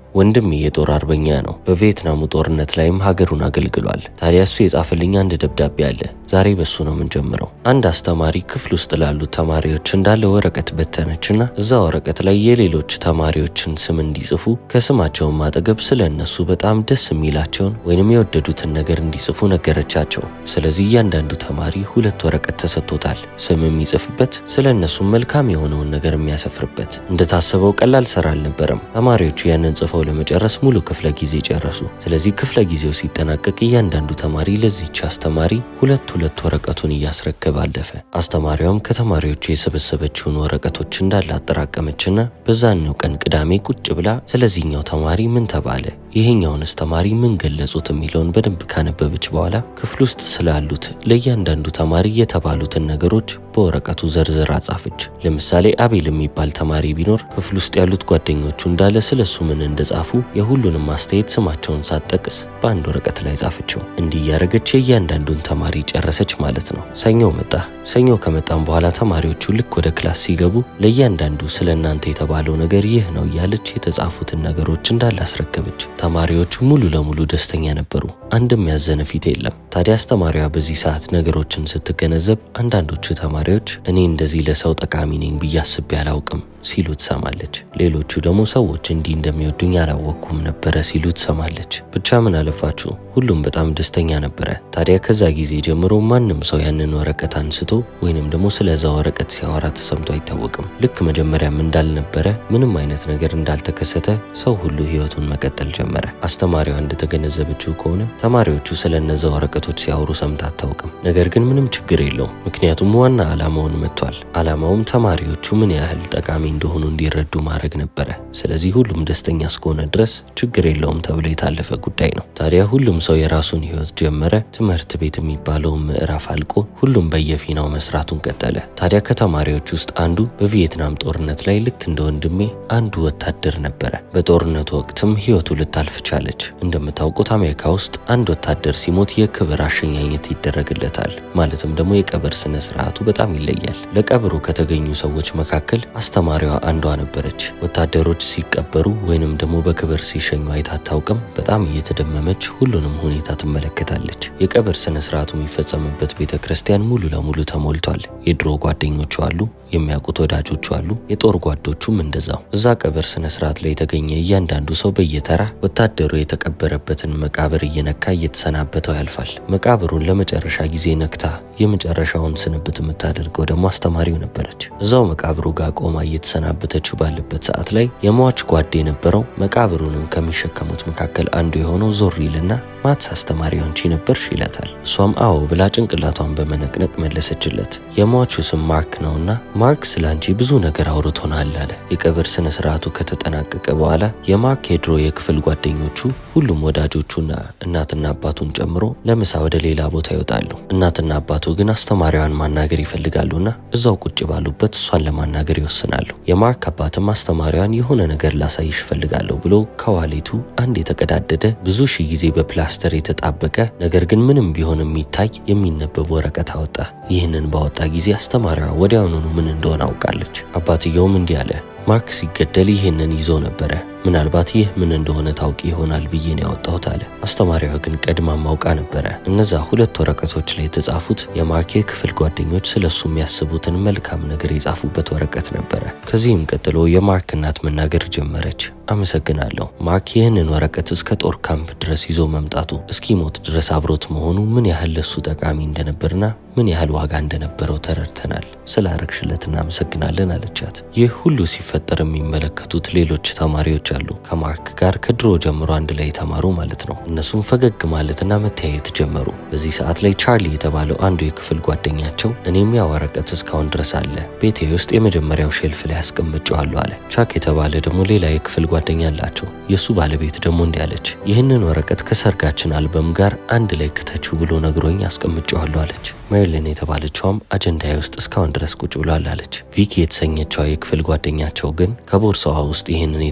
ወንድሜ የጦር አርበኛ ነው። በቪየትናሙ ጦርነት ላይም ሀገሩን አገልግሏል። ታዲያ እሱ የጻፈልኝ አንድ ደብዳቤ አለ። ዛሬ በሱ ነው የምንጀምረው። አንድ አስተማሪ ክፍል ውስጥ ላሉት ተማሪዎች እንዳለ ወረቀት በተነችና እዛ ወረቀት ላይ የሌሎች ተማሪዎችን ስም እንዲጽፉ ከስማቸውም አጠገብ ስለ እነሱ በጣም ደስ የሚላቸውን ወይንም የወደዱትን ነገር እንዲጽፉ ነገረቻቸው። ስለዚህ እያንዳንዱ ተማሪ ሁለት ወረቀት ተሰጥቶታል። ስም የሚጽፍበት፣ ስለ እነሱም መልካም የሆነውን ነገር የሚያሰፍርበት። እንደታሰበው ቀላል ስራ አልነበረም። ተማሪዎቹ ያንን ጽፈው ለመጨረስ ሙሉ ክፍለ ጊዜ ጨረሱ። ስለዚህ ክፍለ ጊዜው ሲጠናቀቅ እያንዳንዱ ተማሪ ለዚች አስተማሪ ሁለት ሁለት ወረቀቱን እያስረከበ አለፈ። አስተማሪዋም ከተማሪዎቹ የሰበሰበችውን ወረቀቶች እንዳለ አጠራቀመችና በዛኛው ቀን ቅዳሜ ቁጭ ብላ ስለዚህኛው ተማሪ ምን ተባለ፣ ይሄኛውንስ ተማሪ ምን ገለጹት የሚለውን በደንብ ካነበበች በኋላ ክፍል ውስጥ ስላሉት ለእያንዳንዱ ተማሪ የተባሉትን ነገሮች በወረቀቱ ዘርዝራ ጻፈች። ለምሳሌ አቤል የሚባል ተማሪ ቢኖር ክፍል ውስጥ ያሉት ጓደኞቹ እንዳለ ስለሱ ምን እንደጻፉ የሁሉንም አስተያየት ስማቸውን ሳትጠቅስ በአንድ ወረቀት ላይ ጻፈችው። እንዲህ እያደረገች የእያንዳንዱን ተማሪ ጨረሰች ማለት ነው። ሰኞ መጣ። ሰኞ ከመጣም በኋላ ተማሪዎቹ ልክ ወደ ክላስ ሲገቡ ለእያንዳንዱ ስለ እናንተ የተባለው ነገር ይህ ነው እያለች የተጻፉትን ነገሮች እንዳለ አስረከበች። ተማሪዎቹ ሙሉ ለሙሉ ደስተኛ ነበሩ። አንድም ያዘነ ፊት የለም። ታዲያ አስተማሪዋ በዚህ ሰዓት ነገሮችን ስትገነዘብ አንዳንዶቹ ተማሪዎች እኔ እንደዚህ ለሰው ጠቃሚ ነኝ ብዬ አስቤ አላውቅም ሲሉ ትሰማለች። ሌሎቹ ደግሞ ሰዎች እንዲህ እንደሚወዱኝ አላወቅኩም ነበረ ሲሉ ትሰማለች። ብቻ ምን አለፋችሁ ሁሉም በጣም ደስተኛ ነበረ። ታዲያ ከዛ ጊዜ ጀምሮ ማንም ሰው ያንን ወረቀት አንስቶ ወይንም ደግሞ ስለዛ ወረቀት ሲያወራ ተሰምቶ አይታወቅም። ልክ መጀመሪያም እንዳልነበረ ምንም አይነት ነገር እንዳልተከሰተ ሰው ሁሉ ህይወቱን መቀጠል ጀመረ። አስተማሪዋ እንደተገነዘበችው ከሆነ ተማሪዎቹ ስለ እነዛ ወረቀቶች ሲያወሩ ሰምታ አታውቅም። ነገር ግን ምንም ችግር የለውም፣ ምክንያቱም ዋና ዓላማውን መጥቷል። ዓላማውም ተማሪዎቹ ምን ያህል ጠቃሚ እንደሆኑ እንዲረዱ ማድረግ ነበረ። ስለዚህ ሁሉም ደስተኛ እስከሆነ ድረስ ችግር የለውም ተብሎ የታለፈ ጉዳይ ነው። ታዲያ ሁሉም ሰው የራሱን ህይወት ጀመረ። ትምህርት ቤት የሚባለውን ምዕራፍ አልቆ ሁሉም በየፊናው መስራቱን ቀጠለ። ታዲያ ከተማሪዎች ውስጥ አንዱ በቪየትናም ጦርነት ላይ ልክ እንደ ወንድሜ አንዱ ወታደር ነበረ። በጦርነቱ ወቅትም ህይወቱ ልታልፍ ቻለች። እንደምታውቁት አሜሪካ ውስጥ አንድ ወታደር ሲሞት የክብር አሸኛኘት ይደረግለታል። ማለትም ደግሞ የቀብር ስነ ስርዓቱ በጣም ይለያል። ለቀብሩ ከተገኙ ሰዎች መካከል አስተማሪዋ አንዷ ነበረች። ወታደሮች ሲቀበሩ ወይንም ደግሞ በክብር ሲሸኙ አይታ አታውቅም። በጣም እየተደመመች ሁሉንም ሁኔታ ትመለከታለች። የቀብር ስነ ስርዓቱ የሚፈጸምበት ቤተ ክርስቲያን ሙሉ ለሙሉ ተሞልቷል። የድሮ ጓደኞቹ አሉ፣ የሚያውቁት ወዳጆቹ አሉ፣ የጦር ጓዶቹም እንደዛው። እዛ ቀብር ስነ ስርዓት ላይ የተገኘ እያንዳንዱ ሰው በየተራ ወታደሩ የተቀበረበትን መቃብር እየነካ እየተሰናበተው ያልፋል። መቃብሩን ለመጨረሻ ጊዜ ነክታ የመጨረሻውን ስንብት የምታደርገው ደግሞ አስተማሪው ነበረች። እዛው መቃብሩ ጋር ቆማ እየተሰናበተችው ባለበት ሰዓት ላይ የሟች ጓድ የነበረው መቃብሩንም ከሚሸከሙት መካከል አንዱ የሆነው ዞር ይልና ማትስ አስተማሪ አንቺ ነበርሽ ይላታል። እሷም አዎ ብላ ጭንቅላቷን በመነቅነቅ መለሰችለት። የሟቹ ስም ማርክ ነውና ማርክ ስለ አንቺ ብዙ ነገር አውርቶናል አለ። የቀብር ስነ ስርዓቱ ከተጠናቀቀ በኋላ የማርክ የድሮ የክፍል ጓደኞቹ ሁሉም ወዳጆቹና እናትና አባቱን ጨምሮ ለምሳ ወደ ሌላ ቦታ ይወጣሉ። እናትና አባቱ ግን አስተማሪዋን ማናገር ይፈልጋሉና እዛው ቁጭ ባሉበት እሷን ለማናገር ይወስናሉ። የማርክ አባትም አስተማሪዋን የሆነ ነገር ላሳይሽ እፈልጋለሁ ብሎ ከዋሌቱ አንድ የተቀዳደደ ብዙ ሺህ ጊዜ በፕላስተር የተጣበቀ ነገር ግን ምንም ቢሆን የሚታይ የሚነበብ ወረቀት አወጣ። ይህንን ባወጣ ጊዜ አስተማሪዋ ወዲያውኑኑ ምን እንደሆነ አውቃለች። አባትየውም እንዲህ አለ፣ ማርክ ሲገደል ይህንን ይዞ ነበረ። ምናልባት ይህ ምን እንደሆነ ታውቂ ይሆናል ብዬ ነው ያወጣሁት አለ። አስተማሪዋ ግን ቀድማ ማውቃ ነበረ። እነዛ ሁለት ወረቀቶች ላይ የተጻፉት የማርክ የክፍል ጓደኞች ስለሱ የሚያስቡትን መልካም ነገር የጻፉበት ወረቀት ነበረ። ከዚህም ቀጥሎ የማርክ እናት መናገር ጀመረች። አመሰግናለሁ። ማርክ ይህንን ወረቀት እስከ ጦር ካምፕ ድረስ ይዞ መምጣቱ እስኪሞት ድረስ አብሮት መሆኑ ምን ያህል ለሱ ጠቃሚ እንደነበርና ምን ያህል ዋጋ እንደነበረው ተረድተናል። ስላረግሽለት እናመሰግናለን አለቻት። ይህ ሁሉ ሲፈጠር የሚመለከቱት ሌሎች ተማሪዎች አሉ። ከማርክ ጋር ከድሮ ጀምሮ አንድ ላይ የተማሩ ማለት ነው። እነሱም ፈገግ ማለትና መተያየት ጀመሩ። በዚህ ሰዓት ላይ ቻርሊ የተባለው አንዱ የክፍል ጓደኛቸው እኔም ያ ወረቀት እስካሁን ድረስ አለ፣ ቤቴ ውስጥ የመጀመሪያው ሼልፍ ላይ አስቀምጨዋለሁ አለ። ቻክ የተባለ ደግሞ ሌላ የክፍል ጓደኛ አላቸው። የእሱ ባለቤት ደግሞ እንዲህ አለች፣ ይህንን ወረቀት ከሰርጋችን አልበም ጋር አንድ ላይ ክተችው ብሎ ነግሮኝ አስቀምጨዋለሁ አለች። ሜሪሊን የተባለችውም አጀንዳዬ ውስጥ እስካሁን ድረስ ቁጭ ብሏል አለች። ቪኪ የተሰኘችው የክፍል ጓደኛቸው ግን ከቦርሳዋ ውስጥ ይህንን የተቀዳደደ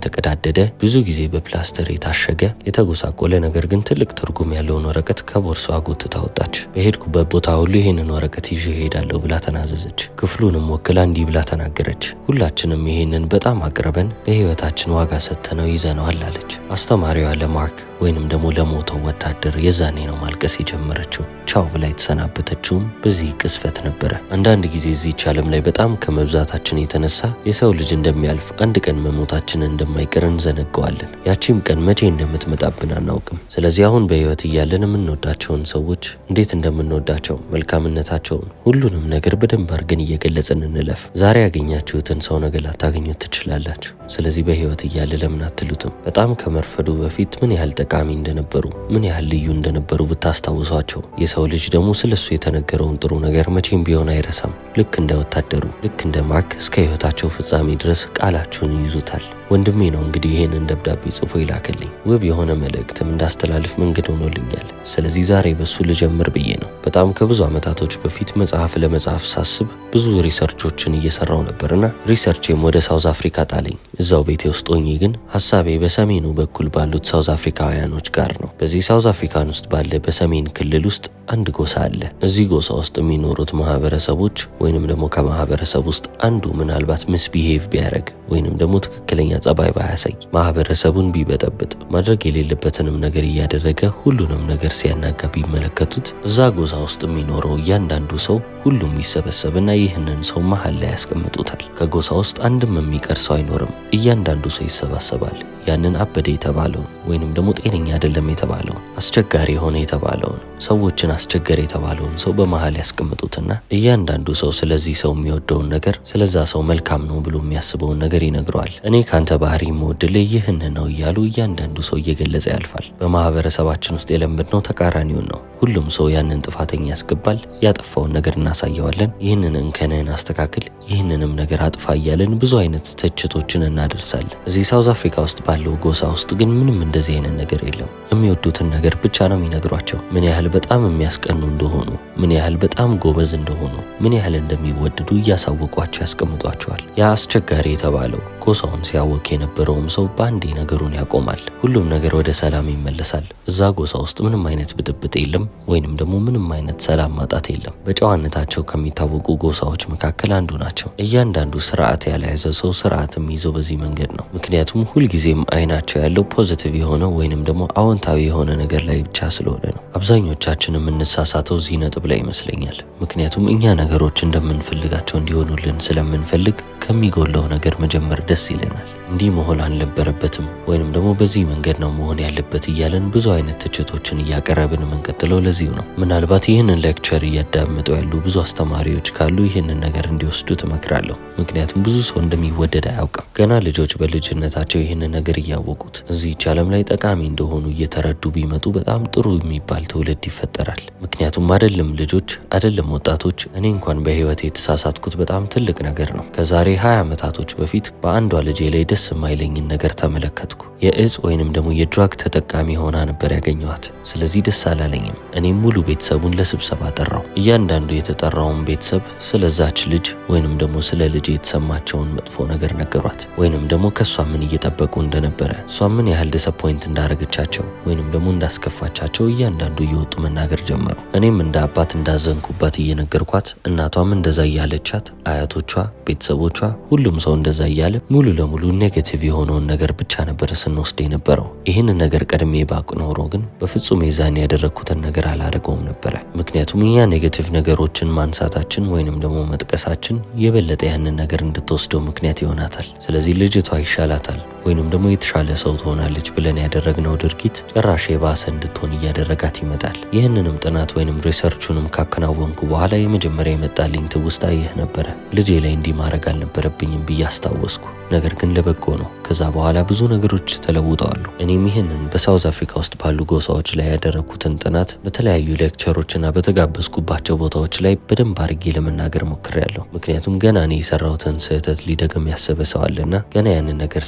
የተቀደደ ብዙ ጊዜ በፕላስተር የታሸገ የተጎሳቆለ ነገር ግን ትልቅ ትርጉም ያለውን ወረቀት ከቦርሷ ጎትታ ወጣች። በሄድኩበት ቦታ ሁሉ ይህንን ወረቀት ይዤ እሄዳለሁ ብላ ተናዘዘች። ክፍሉንም ወክላ እንዲህ ብላ ተናገረች። ሁላችንም ይህንን በጣም አቅርበን በህይወታችን ዋጋ ሰጥተነው ይዘነዋል አለች። አስተማሪዋ ለማርክ ወይንም ደግሞ ለሞተው ወታደር የዛኔ ነው ማልቀስ የጀመረችው። ቻው ብላ የተሰናበተችውም በዚህ ቅስፈት ነበረ። አንዳንድ ጊዜ እዚች ዓለም ላይ በጣም ከመብዛታችን የተነሳ የሰው ልጅ እንደሚያልፍ አንድ ቀን መሞታችን እንደማይቀር እንዘነገዋለን። ያቺም ቀን መቼ እንደምትመጣብን አናውቅም። ስለዚህ አሁን በህይወት እያለን የምንወዳቸውን ሰዎች እንዴት እንደምንወዳቸው መልካምነታቸውን፣ ሁሉንም ነገር በደንብ አድርገን እየገለጽን እንለፍ። ዛሬ ያገኛችሁትን ሰው ነገ ላታገኙት ትችላላችሁ። ስለዚህ በህይወት እያለ ለምን አትሉትም? በጣም ከመርፈዱ በፊት ምን ያህል ጠቃሚ እንደነበሩ ምን ያህል ልዩ እንደነበሩ ብታስታውሷቸው። የሰው ልጅ ደግሞ ስለሱ የተነገረውን ጥሩ ነገር መቼም ቢሆን አይረሳም። ልክ እንደ ወታደሩ ልክ እንደ ማርክ እስከ ህይወታቸው ፍጻሜ ድረስ ቃላችሁን ይይዙታል። ወንድሜ ነው እንግዲህ ይህንን ደብዳቤ ጽፎ ይላክልኝ። ውብ የሆነ መልእክትም እንዳስተላልፍ መንገድ ሆኖልኛል። ስለዚህ ዛሬ በሱ ልጀምር ብዬ ነው። በጣም ከብዙ ዓመታቶች በፊት መጽሐፍ ለመጽሐፍ ሳስብ ብዙ ሪሰርቾችን እየሰራው ነበርና ሪሰርቼም ወደ ሳውዝ አፍሪካ ጣለኝ። እዛው ቤቴ ውስጥ ሆኜ ግን ሀሳቤ በሰሜኑ በኩል ባሉት ሳውዝ አፍሪካውያኖች ጋር ነው። በዚህ ሳውዝ አፍሪካን ውስጥ ባለ በሰሜን ክልል ውስጥ አንድ ጎሳ አለ። እዚህ ጎሳ ውስጥ የሚኖሩት ማህበረሰቦች ወይንም ደግሞ ከማህበረሰብ ውስጥ አንዱ ምናልባት ምስቢሄቭ ቢያደርግ ወይንም ደግሞ ትክክለኛ ጸባይ ባያሳይ ማህበረሰቡን ቢበጠብጥ ማድረግ የሌለበትንም ነገር እያደረገ ሁሉንም ነገር ሲያናጋ ቢመለከቱት እዛ ጎሳ ውስጥ የሚኖረው እያንዳንዱ ሰው ሁሉም ይሰበሰብና ይህንን ሰው መሀል ላይ ያስቀምጡታል። ከጎሳ ውስጥ አንድም የሚቀር ሰው አይኖርም። እያንዳንዱ ሰው ይሰባሰባል። ያንን አበደ የተባለውን ወይንም ደግሞ ጤነኛ አይደለም የተባለውን አስቸጋሪ የሆነ የተባለውን ሰዎችን አስቸገር የተባለውን ሰው በመሀል ያስቀምጡትና እያንዳንዱ ሰው ስለዚህ ሰው የሚወደውን ነገር ስለዛ ሰው መልካም ነው ብሎ የሚያስበውን ነገር ይነግረዋል። እኔ ካንተ ባህሪ የምወድልህ ይህን ነው እያሉ እያንዳንዱ ሰው እየገለጸ ያልፋል። በማህበረሰባችን ውስጥ የለመድነው ተቃራኒውን ነው። ሁሉም ሰው ያንን ጥፋተኛ ያስገባል። ያጠፋውን ነገር እናሳየዋለን። ይህንን እንከንህን አስተካክል፣ ይህንንም ነገር አጥፋ እያለን ብዙ አይነት ትችቶችን እናደርሳለን። እዚህ ሳውዝ አፍሪካ ውስጥ ባለው ጎሳ ውስጥ ግን ምንም እንደዚህ አይነት ነገር የለም። የሚወዱትን ነገር ብቻ ነው የሚነግሯቸው። ምን ያህል በጣም የሚያስቀኑ እንደሆኑ፣ ምን ያህል በጣም ጎበዝ እንደሆኑ፣ ምን ያህል እንደሚወደዱ እያሳወቋቸው ያስቀምጧቸዋል። ያ አስቸጋሪ የተባለው ጎሳውን ሲያወቅ የነበረውም ሰው በአንዴ ነገሩን ያቆማል። ሁሉም ነገር ወደ ሰላም ይመለሳል። እዛ ጎሳ ውስጥ ምንም አይነት ብጥብጥ የለም፣ ወይንም ደግሞ ምንም አይነት ሰላም ማጣት የለም። በጨዋነታቸው ከሚታወቁ ጎሳዎች መካከል አንዱ ናቸው። እያንዳንዱ ስርዓት ያልያዘ ሰው ስርዓት የሚይዘው በዚህ መንገድ ነው። ምክንያቱም ሁልጊዜም አይናቸው ያለው ፖዚቲቭ የሆነ ወይንም ደግሞ አዎንታዊ የሆነ ነገር ላይ ብቻ ስለሆነ ነው። አብዛኞቻችን የምንሳሳተው እዚህ ነጥብ ላይ ይመስለኛል። ምክንያቱም እኛ ነገሮች እንደምንፈልጋቸው እንዲሆኑልን ስለምንፈልግ ከሚጎለው ነገር መጀመር ደስ ይለናል። እንዲህ መሆን አልነበረበትም ወይንም ደግሞ በዚህ መንገድ ነው መሆን ያለበት እያለን ብዙ አይነት ትችቶችን እያቀረብን የምንቀጥለው ለዚሁ ነው። ምናልባት ይህንን ሌክቸር እያዳመጡ ያሉ ብዙ አስተማሪዎች ካሉ ይህንን ነገር እንዲወስዱ ትመክራለሁ። ምክንያቱም ብዙ ሰው እንደሚወደድ አያውቅም። ገና ልጆች በልጅነታቸው ይህንን ነገር እያወቁት እዚህች ዓለም ላይ ጠቃሚ እንደሆኑ እየተረዱ ቢመጡ በጣም ጥሩ የሚባል ትውልድ ይፈጠራል። ምክንያቱም አይደለም ልጆች አይደለም ወጣቶች፣ እኔ እንኳን በህይወት የተሳሳትኩት በጣም ትልቅ ነገር ነው። ከዛሬ 20 ዓመታቶች በፊት በአንዷ ልጄ ላይ ደስ የማይለኝን ነገር ተመለከትኩ። የእጽ ወይንም ደግሞ የድራግ ተጠቃሚ ሆና ነበር ያገኘኋት። ስለዚህ ደስ አላለኝም። እኔም ሙሉ ቤተሰቡን ለስብሰባ ጠራው። እያንዳንዱ የተጠራውን ቤተሰብ ስለዛች ልጅ ወይንም ደግሞ ስለ ልጅ የተሰማቸውን መጥፎ ነገር ነገሯት። ወይንም ደግሞ ከእሷ ምን እየጠበቁ እንደነበረ፣ እሷ ምን ያህል ዲስአፖይንት እንዳረገቻቸው ወይንም ደግሞ እንዳስከፋቻቸው እያንዳንዱ እየወጡ መናገር ጀመሩ። እኔም እንደ አባት እንዳዘንኩባት እየነገርኳት፣ እናቷም እንደዛ እያለቻት፣ አያቶቿ፣ ቤተሰቦቿ፣ ሁሉም ሰው እንደዛ እያለ ሙሉ ለሙሉ ኔጌቲቭ የሆነውን ነገር ብቻ ነበር ስንወስድ የነበረው። ይህንን ነገር ቀድሜ ባቅ ኖሮ ግን በፍጹም የዛን ያደረግኩትን ነገር አላደርገውም ነበረ። ምክንያቱም እኛ ኔጌቲቭ ነገሮችን ማንሳታችን ወይንም ደግሞ መጥቀሳችን የበለጠ ያንን ነገር እንድትወስደው ምክንያት ይሆናታል። ስለዚህ ልጅቷ ይሻላታል ወይንም ደግሞ የተሻለ ሰው ትሆናለች ብለን ያደረግነው ድርጊት ጭራሽ የባሰ እንድትሆን እያደረጋት ይመጣል። ይህንንም ጥናት ወይንም ሪሰርቹንም ካከናወንኩ በኋላ የመጀመሪያ የመጣልኝ ትውስታ ይህ ነበረ። ልጄ ላይ እንዲህ ማድረግ አልነበረብኝም ብዬ አስታወስኩ። ነገር ግን ለበጎ ነው። ከዛ በኋላ ብዙ ነገሮች ተለውጠዋሉ። እኔም ይህንን በሳውዝ አፍሪካ ውስጥ ባሉ ጎሳዎች ላይ ያደረግኩትን ጥናት በተለያዩ ሌክቸሮችና በተጋበዝኩባቸው ቦታዎች ላይ በደንብ አድርጌ ለመናገር ሞክሬያለሁ። ምክንያቱም ገና እኔ የሰራሁትን ስህተት ሊደግም ያሰበ ሰው አለና ገና ያንን ነገር ሳያደርግ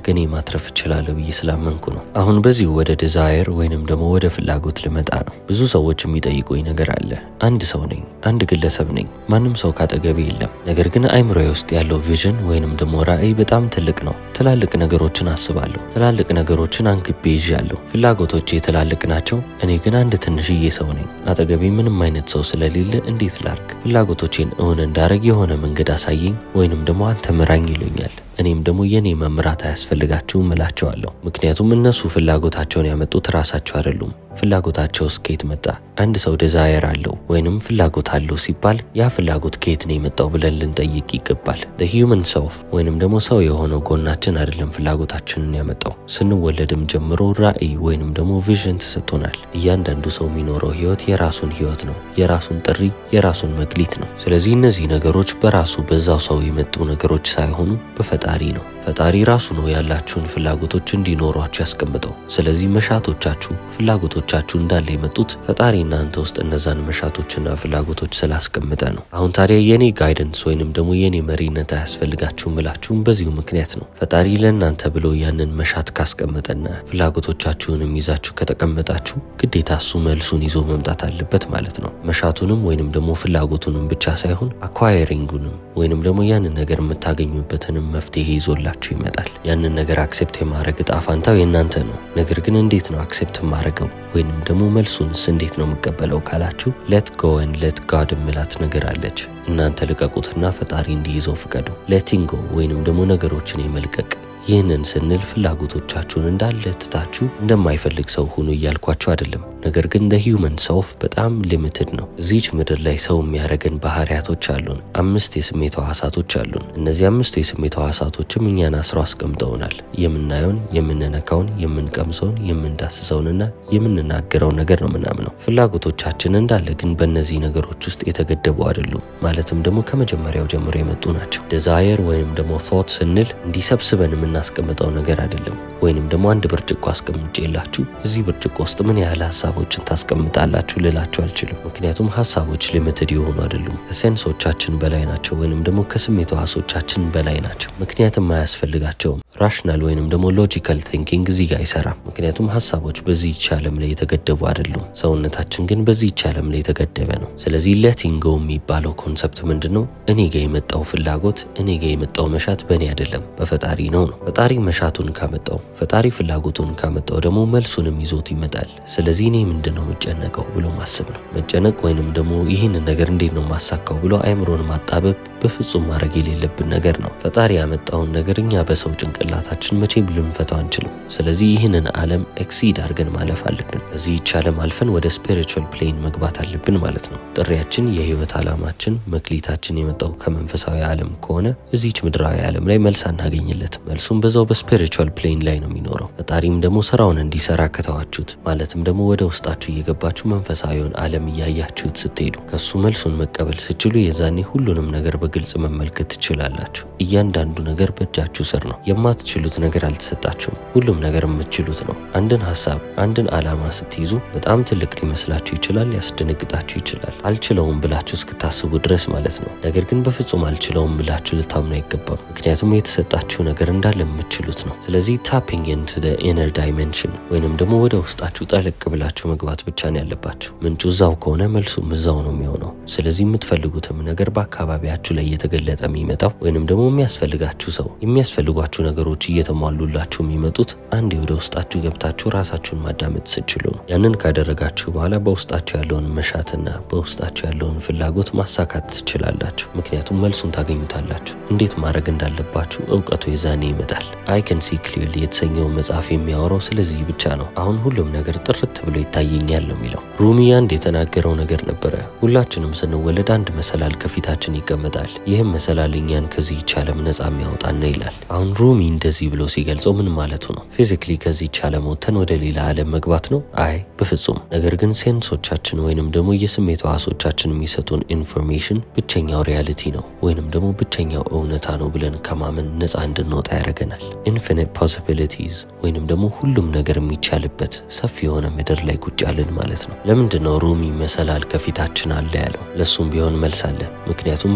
እኔ ማትረፍ እችላለሁ ብዬ ስላመንኩ ነው። አሁን በዚሁ ወደ ዲዛየር ወይንም ደግሞ ወደ ፍላጎት ልመጣ ነው። ብዙ ሰዎች የሚጠይቁኝ ነገር አለ። አንድ ሰው ነኝ፣ አንድ ግለሰብ ነኝ፣ ማንም ሰው ካጠገቤ የለም። ነገር ግን አይምሮዬ ውስጥ ያለው ቪዥን ወይንም ደግሞ ራዕይ በጣም ትልቅ ነው። ትላልቅ ነገሮችን አስባለሁ፣ ትላልቅ ነገሮችን አንግቤ ይዣለሁ። ፍላጎቶቼ ትላልቅ ናቸው። እኔ ግን አንድ ትንሽዬ ሰው ነኝ። አጠገቤ ምንም አይነት ሰው ስለሌለ እንዴት ላርግ? ፍላጎቶቼን እውን እንዳረግ የሆነ መንገድ አሳየኝ ወይንም ደግሞ አንተ ምራኝ ይሉኛል። እኔም ደግሞ የኔ መምራት አያስፈልጋችሁም እላቸዋለሁ። ምክንያቱም እነሱ ፍላጎታቸውን ያመጡት ራሳቸው አይደሉም። ፍላጎታቸው ከየት መጣ? አንድ ሰው ዲዛየር አለው ወይንም ፍላጎት አለው ሲባል ያ ፍላጎት ከየት ነው የመጣው ብለን ልንጠይቅ ይገባል። ሂውመን ሰልፍ ወይንም ደግሞ ሰው የሆነው ጎናችን አይደለም ፍላጎታችንን ያመጣው። ስንወለድም ጀምሮ ራዕይ ወይንም ደግሞ ቪዥን ተሰጥቶናል። እያንዳንዱ ሰው የሚኖረው ህይወት የራሱን ህይወት ነው፣ የራሱን ጥሪ፣ የራሱን መክሊት ነው። ስለዚህ እነዚህ ነገሮች በራሱ በዛው ሰው የመጡ ነገሮች ሳይሆኑ በፈጣሪ ነው። ፈጣሪ ራሱ ነው ያላችሁን ፍላጎቶች እንዲኖሯችሁ ያስቀምጠው። ስለዚህ መሻቶቻችሁ፣ ፍላጎቶቻችሁ እንዳለ የመጡት ፈጣሪ እናንተ ውስጥ እነዛን መሻቶችና ፍላጎቶች ስላስቀምጠ ነው። አሁን ታዲያ የኔ ጋይደንስ ወይንም ደግሞ የኔ መሪነት አያስፈልጋችሁም ብላችሁም በዚሁ ምክንያት ነው። ፈጣሪ ለእናንተ ብሎ ያንን መሻት ካስቀመጠና ፍላጎቶቻችሁንም ይዛችሁ ከተቀመጣችሁ ግዴታ እሱ መልሱን ይዞ መምጣት አለበት ማለት ነው። መሻቱንም ወይንም ደግሞ ፍላጎቱንም ብቻ ሳይሆን አኳየሪንጉንም ወይንም ደግሞ ያንን ነገር የምታገኙበትንም መፍትሄ ይዞላችሁ ይመጣል። ያንን ነገር አክሴፕት የማድረግ እጣ ፋንታው የእናንተ ነው። ነገር ግን እንዴት ነው አክሴፕት የማደርገው ወይንም ደግሞ መልሱንስ እንዴት ነው የምቀበለው ካላችሁ ሌት ጎ ን ሌት ጋድ ምላት ነገር አለች። እናንተ ልቀቁትና ፈጣሪ እንዲይዘው ፍቀዱ። ሌቲንግ ጎ ወይንም ደግሞ ነገሮችን የመልቀቅ ይህንን ስንል ፍላጎቶቻችሁን እንዳለ ትታችሁ እንደማይፈልግ ሰው ሁኑ እያልኳችሁ አይደለም። ነገር ግን ደ ሂውመን ሰልፍ በጣም ሊሚትድ ነው። እዚች ምድር ላይ ሰው የሚያደርገን ባህሪያቶች አሉን። አምስት የስሜት ሕዋሳቶች አሉን። እነዚህ አምስቱ የስሜት ሕዋሳቶችም እኛን አስረው አስቀምጠውናል። የምናየውን፣ የምንነካውን፣ የምንቀምሰውን፣ የምንዳስሰውንና የምንናገረውን ነገር ነው ምናምነው። ፍላጎቶቻችን እንዳለ ግን በእነዚህ ነገሮች ውስጥ የተገደቡ አይደሉም። ማለትም ደግሞ ከመጀመሪያው ጀምሮ የመጡ ናቸው። ዲዛየር ወይንም ደግሞ ቶት ስንል እንዲሰብስበን የምናስቀምጠው ነገር አይደለም። ወይንም ደግሞ አንድ ብርጭቆ አስቀምጬላችሁ እዚህ ብርጭቆ ውስጥ ምን ያህል ሀሳቦችን ታስቀምጣላችሁ ልላችሁ አልችልም። ምክንያቱም ሀሳቦች ሊሚትድ የሆኑ አይደሉም። ከሴንሶቻችን በላይ ናቸው፣ ወይንም ደግሞ ከስሜት ሕዋሶቻችን በላይ ናቸው። ምክንያትም አያስፈልጋቸውም። ራሽናል ወይንም ደግሞ ሎጂካል ቲንኪንግ እዚህ ጋር አይሰራም። ምክንያቱም ሀሳቦች በዚህች ዓለም ላይ የተገደቡ አይደሉም። ሰውነታችን ግን በዚህች ዓለም ላይ የተገደበ ነው። ስለዚህ ሌቲንግ ጎ የሚባለው ኮንሰፕት ምንድን ነው? እኔ ጋ የመጣው ፍላጎት እኔ ጋ የመጣው መሻት በእኔ አይደለም በፈጣሪ ነው ነው። ፈጣሪ መሻቱን ካመጣው ፈጣሪ ፍላጎቱን ካመጣው ደግሞ መልሱንም ይዞት ይመጣል። ስለዚህ እኔ ምንድን ነው የምጨነቀው ብሎ ማሰብ ነው። መጨነቅ ወይንም ደግሞ ይህንን ነገር እንዴት ነው ማሳካው ብሎ አይምሮን ማጣበብ በፍጹም ማድረግ የሌለብን ነገር ነው። ፈጣሪ ያመጣውን ነገር እኛ በሰው ጭንቅላታችን መቼም ልንፈታው አንችልም። ስለዚህ ይህንን ዓለም ኤክሲድ አድርገን ማለፍ አለብን። እዚህች ዓለም አልፈን ወደ ስፒሪቹዋል ፕሌን መግባት አለብን ማለት ነው። ጥሪያችን፣ የህይወት ዓላማችን፣ መክሊታችን የመጣው ከመንፈሳዊ ዓለም ከሆነ እዚች ምድራዊ ዓለም ላይ መልስ አናገኝለትም። መልሱም በዛው በስፒሪቹዋል ፕሌን ላይ ነው የሚኖረው። ፈጣሪም ደግሞ ስራውን እንዲሰራ ከተዋችሁት ማለትም ደግሞ ወደ ውስጣችሁ እየገባችሁ መንፈሳዊውን ዓለም እያያችሁት ስትሄዱ ከሱ መልሱን መቀበል ስችሉ የዛኔ ሁሉንም ነገር በግልጽ መመልከት ትችላላችሁ። እያንዳንዱ ነገር በእጃችሁ ስር ነው። የማትችሉት ነገር አልተሰጣችሁም። ሁሉም ነገር የምትችሉት ነው። አንድን ሀሳብ፣ አንድን ዓላማ ስትይዙ በጣም ትልቅ ሊመስላችሁ ይችላል፣ ሊያስደነግጣችሁ ይችላል። አልችለውም ብላችሁ እስክታስቡ ድረስ ማለት ነው። ነገር ግን በፍጹም አልችለውም ብላችሁ ልታምኑ አይገባም። ምክንያቱም የተሰጣችሁ ነገር እንዳለ የምትችሉት ነው። ስለዚህ ታፒንግ ኢንቱ ኢነር ዳይሜንሽን ወይንም ደግሞ ወደ ውስጣችሁ ጠለቅ ብላችሁ መግባት ብቻ ነው ያለባችሁ። ምንጩ እዛው ከሆነ መልሱም እዛው ነው የሚሆነው። ስለዚህ የምትፈልጉትም ነገር በአካባቢያችሁ ላይ እየተገለጠ የሚመጣው ወይንም ደግሞ የሚያስፈልጋችሁ ሰው የሚያስፈልጓችሁ ነገሮች እየተሟሉላችሁ የሚመጡት አንዴ ወደ ውስጣችሁ ገብታችሁ ራሳችሁን ማዳመጥ ስችሉ ነው። ያንን ካደረጋችሁ በኋላ በውስጣችሁ ያለውን መሻትና በውስጣችሁ ያለውን ፍላጎት ማሳካት ትችላላችሁ። ምክንያቱም መልሱን ታገኙታላችሁ። እንዴት ማድረግ እንዳለባችሁ እውቀቱ የዛኔ ይመጣል። አይ ከን ሲ ክሊርሊ የተሰኘው መጽሐፍ የሚያወራው ስለዚህ ብቻ ነው። አሁን ሁሉም ነገር ጥርት ብሎ ይታየኛል ነው የሚለው። ሩሚ አንድ የተናገረው ነገር ነበረ። ሁላችንም ስንወለድ አንድ መሰላል ከፊታችን ይቀመጣል። ይህም መሰላል እኛን ከዚህች ዓለም ነጻ የሚያወጣን ነው ይላል። አሁን ሩሚ እንደዚህ ብሎ ሲገልጸው ምን ማለቱ ነው? ፊዚክሊ ከዚህች ዓለም ወጥተን ወደ ሌላ ዓለም መግባት ነው? አይ በፍጹም። ነገር ግን ሴንሶቻችን ወይንም ደግሞ የስሜት ሕዋሶቻችን የሚሰጡን ኢንፎርሜሽን ብቸኛው ሪያሊቲ ነው ወይንም ደግሞ ብቸኛው እውነታ ነው ብለን ከማመን ነጻ እንድንወጣ ያደርገናል። ኢንፊኒት ፖሲቢሊቲዝ ወይንም ደግሞ ሁሉም ነገር የሚቻልበት ሰፊ የሆነ ምድር ላይ ቁጭ ያልን ማለት ነው። ለምንድን ነው ሩሚ መሰላል ከፊታችን አለ ያለው? ለሱም ቢሆን መልስ አለ። ምክንያቱም መሰላሉ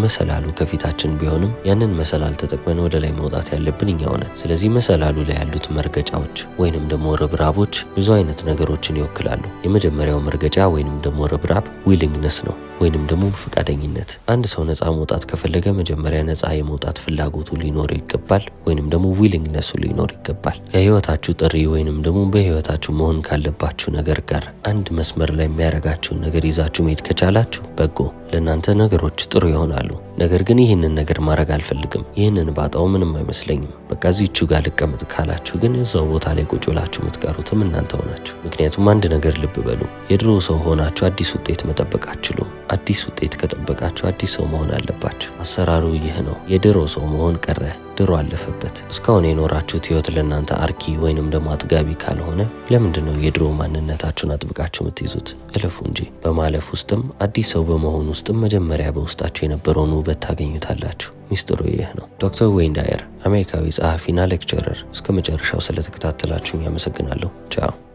መሰላሉ ከፊታችን ቢሆንም ያንን መሰላል ተጠቅመን ወደ ላይ መውጣት ያለብን እኛው ነን። ስለዚህ መሰላሉ ላይ ያሉት መርገጫዎች ወይንም ደግሞ ርብራቦች ብዙ አይነት ነገሮችን ይወክላሉ። የመጀመሪያው መርገጫ ወይንም ደግሞ ርብራብ ዊሊንግነስ ነው ወይንም ደግሞ ፈቃደኝነት። አንድ ሰው ነፃ መውጣት ከፈለገ መጀመሪያ ነፃ የመውጣት ፍላጎቱ ሊኖር ይገባል፣ ወይንም ደግሞ ዊሊንግነሱ ሊኖር ይገባል። የህይወታችሁ ጥሪ ወይንም ደግሞ በህይወታችሁ መሆን ካለባችሁ ነገር ጋር አንድ መስመር ላይ የሚያደርጋችሁን ነገር ይዛችሁ መሄድ ከቻላችሁ በጎ ለእናንተ ነገሮች ጥሩ ይሆናሉ። ነገር ግን ይህንን ነገር ማድረግ አልፈልግም፣ ይህንን ባጣው ምንም አይመስለኝም፣ በቃ እዚቹ ጋር ልቀመጥ ካላችሁ ግን እዛው ቦታ ላይ ቁጭ ብላችሁ የምትቀሩትም እናንተው ናችሁ። ምክንያቱም አንድ ነገር ልብ በሉ፣ የድሮ ሰው ሆናችሁ አዲስ ውጤት መጠበቅ አትችሉም። አዲስ ውጤት ከጠበቃችሁ አዲስ ሰው መሆን አለባችሁ። አሰራሩ ይህ ነው። የድሮ ሰው መሆን ቀረ፣ ድሮ አለፈበት። እስካሁን የኖራችሁት ህይወት ለእናንተ አርኪ ወይንም ደግሞ አጥጋቢ ካልሆነ ለምንድን ነው የድሮ ማንነታችሁን አጥብቃችሁ የምትይዙት? እለፉ እንጂ። በማለፍ ውስጥም አዲስ ሰው በመሆን ውስጥም መጀመሪያ በውስጣችሁ የነበረውን ውበት ታገኙታላችሁ። ሚስጥሩ ይህ ነው። ዶክተር ዌይን ዳየር አሜሪካዊ ጸሐፊና ሌክቸረር። እስከ መጨረሻው ስለተከታተላችሁኝ ያመሰግናለሁ። ቻው